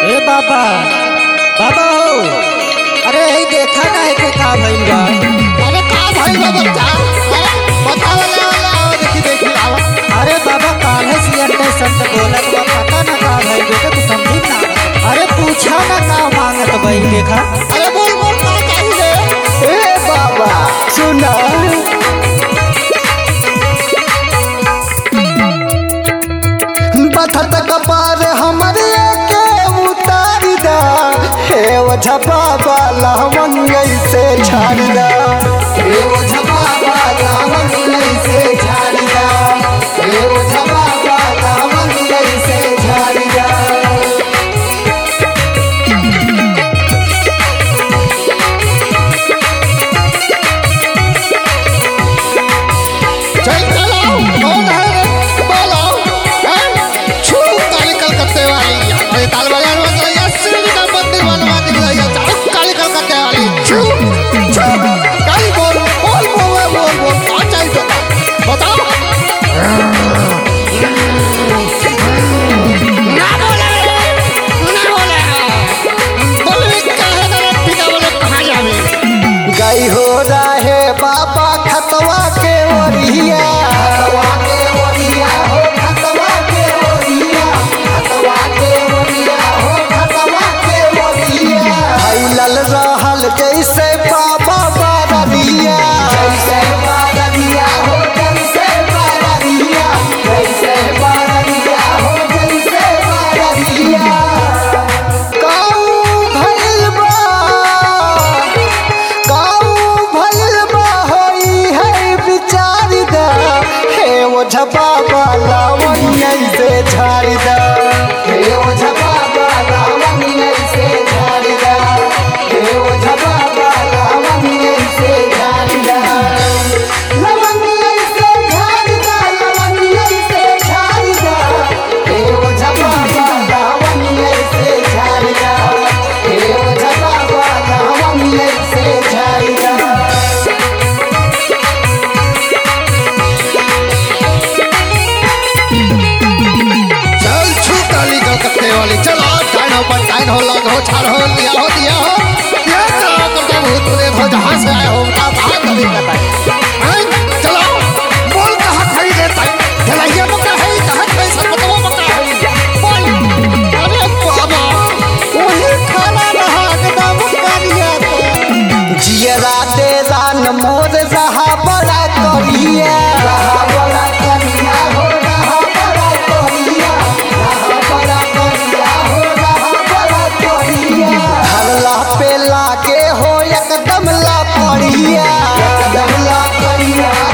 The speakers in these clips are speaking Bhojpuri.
ए बाबा बाबा हो अरे ई देखा ना है के का भइल बा अरे का भाई बा बच्चा अरे बताओ ले ले आओ देखी देखी आओ अरे बाबा काहे सियर ते संत बोलत बा पता ना का भइल बेटा तू समझी ना अरे पूछा ना का मांगत भइल देखा अरे बोल बोल का चाहिए ए बाबा सुना बथत कपार हमरे के उतार दा हे ओझा बाबा लावन से छाड़ दा हे ओझा बाबा लावन से छाड़ दा हे ओझा बाबा लावन से छाड़ दा चल चलो कौन है रे बोलो हैं छू काली कलकत्ते वाली अरे ताल बाजार में गई है श्री का मंदिर बनवा दी गई है चलो काली कलकत्ते वाली छू छू काली बोल बोल बोल बोल बोल कौन चाहिए तो बताओ ना बोले ना बोले बोल भी कहे ना पिता बोले कहाँ जावे गई हो रहे बाबा खतवा के ओरिया खतवा के ओरिया हो खतवा के ओरिया खतवा के ओरिया हो खतवा के ओरिया फैलल रहल जैसे बाबा बारदिया जैसे बारदिया हो जैसे बारदिया जैसे बारदिया हो जैसे बारदिया काऊ भइल बा काऊ भइल बा होई है विचार दा हे ओ झपा लावण्य से झाड़ दा हे ओ झपा लावण्य से झाड़ दा हे ओ झपा लावण्य से झाड़ दा लावण्य से झाड़ दा लावण्य से झाड़ दा हे ओ झपा लावण्य से झाड़ दा हे ओ झपा लावण्य से झाड़ दा चल छू काली कलकत्ते वाली चलो टाइम हो पर टाइम हो लग हो छाड़ हो लिया हो दिया हो ये चलो करके भूत प्रेत हो जहाँ से आए हो उनका बाहर कभी कहता है हैं? चलो बोल कहाँ खड़ी देता है झलाइया मक्का है कहाँ खड़ी सब बताओ मक्का है बोल अरे बाबा वही खाना रहा एकदम करिया तो जियरा दे दान मोर रहा बड़ा करिया रहा बड़ा करिया हो रहा बड़ा करिया रहा बड़ा करिया हो रहा बड़ा करिया हल्ला पे लागे हो एकदम ला पड़िया एकदम ला पड़िया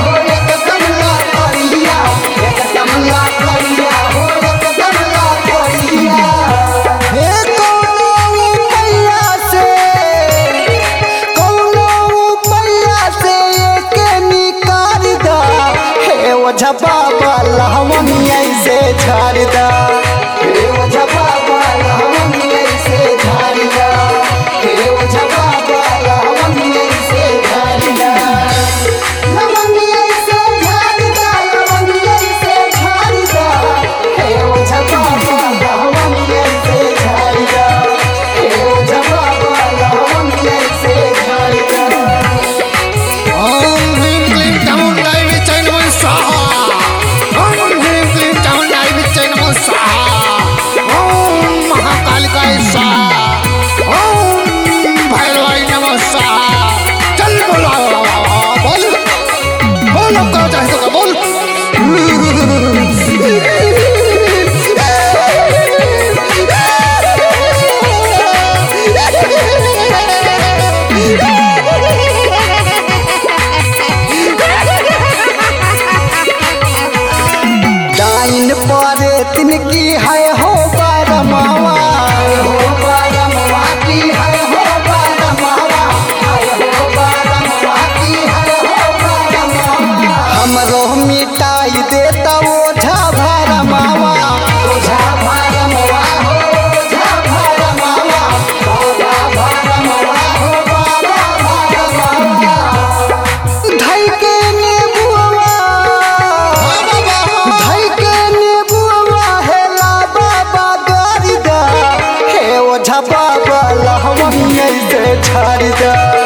बाबा लहवनिया से झाड़ दा